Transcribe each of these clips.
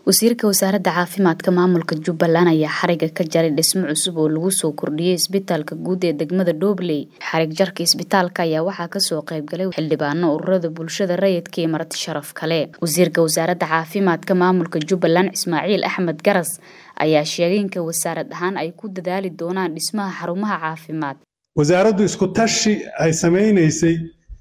wasiirka wasaaradda caafimaadka maamulka jubbaland ayaa xariga ka jaray dhismo cusub oo lagu soo kordhiyey isbitaalka guud ee degmada dhobley xarig jarka isbitaalka ayaa waxaa kasoo qaybgalay xildhibaano ururada bulshada rayidka iyo marti sharaf kale wasiirka wasaaradda caafimaadka maamulka jubbaland ismaaciil axmed garas ayaa sheegay inka wasaarad ahaan ay ku dadaali doonaan dhismaha xarumaha caafimaad wasaaraddu isku tashi ay samaynaysay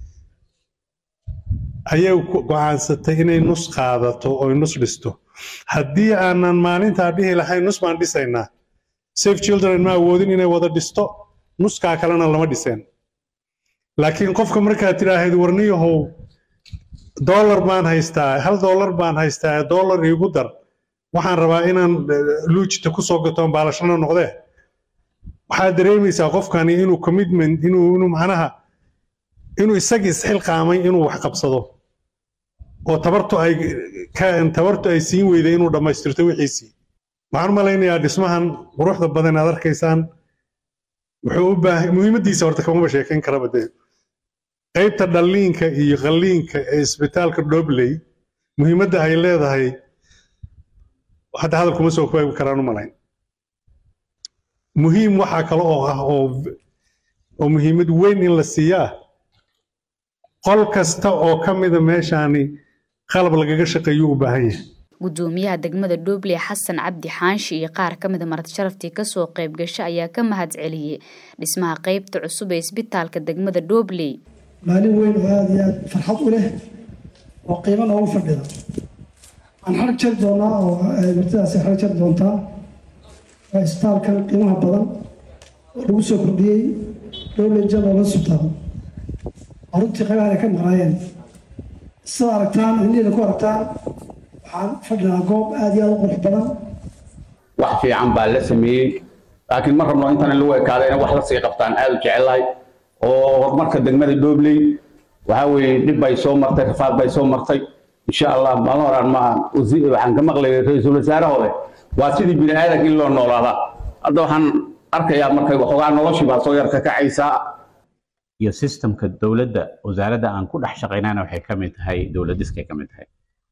ayay go-aansatay inay nus qaadato oo nus dhisto haddii aanan maalintaa dhihi lahayn nus baan dhisaynaa safe children ma awoodin inay wada dhisto nuskaa kalena lama dhiseen laakiin qofka markaad tidhaahid warniyahow dollar baan haystaa hal dollar baan haystaa dollar iigu dar waxaan rabaa inaan luujita kusoo gato baalashana noqdee waxaad dareemaysaa qofkani inuu commitment inuu inuu macnaha inuu isagii isxilqaamay inuu wax qabsado oo tabartu ay tabartu ay siin weyday inuu dhammaystirto wixiisii waxaan u malaynayaa dhismahan quruxda badan aad arkaysaan wuxuu u baahay muhiimaddiisa horta kamaba sheekayn karaba dee qaybta dhalliinka iyo qalliinka ee isbitaalka dhobley muhiimadda ay leedahay hadda hadal kuma soo koobi karaan u malayn muhiim waxaa kale oo ah oo oo muhiimad weyn in la siiyaa qol kasta oo ka mida meeshaani qalab lagaga shaqeeyo u baahan yahay gudoomiyaha degmada dhobley xasan cabdi xaanshi iyo qaar ka mida marti sharaftii kasoo qayb gasha ayaa ka mahad celiyey dhismaha qeybta cusub ee isbitaalka degmada dhobley maalin weyn oo aada iyo aad farxad u leh oo qiimo noogu fadhida waxaan xarag jari doonaa oo martidaasi xarag jari doontaa waa isbitaalkan qiimaha badan oo lagu soo kordhiyey dhobley general hospital oo runtii qaybahan ay ka maqnaayeen sida aragtaan indhihiina ku aragtaan waxaan fadhinaa goob aada iyo aada u qurux badan wax fiican baa la sameeyey laakiin ma rabno intan lagu ekaada inay wax la sii qabtaan aada u jecelahay oo horumarka degmada dhobley waxaa weeye dhib bay soo martay rafaad bay soo martay insha allah maalin horaan ma waxaan ka maqlayay ra-iisul wasaarahooda waa sidii bini aadanka in loo noolaadaa hadda waxaan arkayaa markay waxoogaa noloshii baa soo yar ka kacaysaa iyo systemka dowladda wasaaradda aan ku dhex shaqaynana waxay ka mid tahay dowladiskay ka mid tahay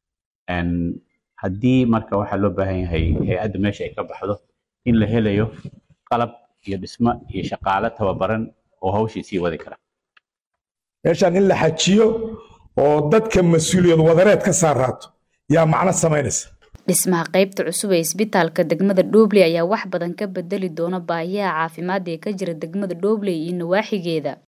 haddii marka waxaa loo baahan yahay hay-adda meesha ay ka baxdo in la helayo qalab iyo dhismo iyo shaqaale tababaran oo hawshii sii wadi kara meeshaan in la xajiyo oo dadka mas-uuliyad wadareed ka saaraato yaa macno samaynaysa dhismaha qaybta cusub ee isbitaalka degmada dhobley ayaa wax badan ka bedeli doona baahiyaha caafimaad ee ka jira degmada dhobley iyo nawaaxigeeda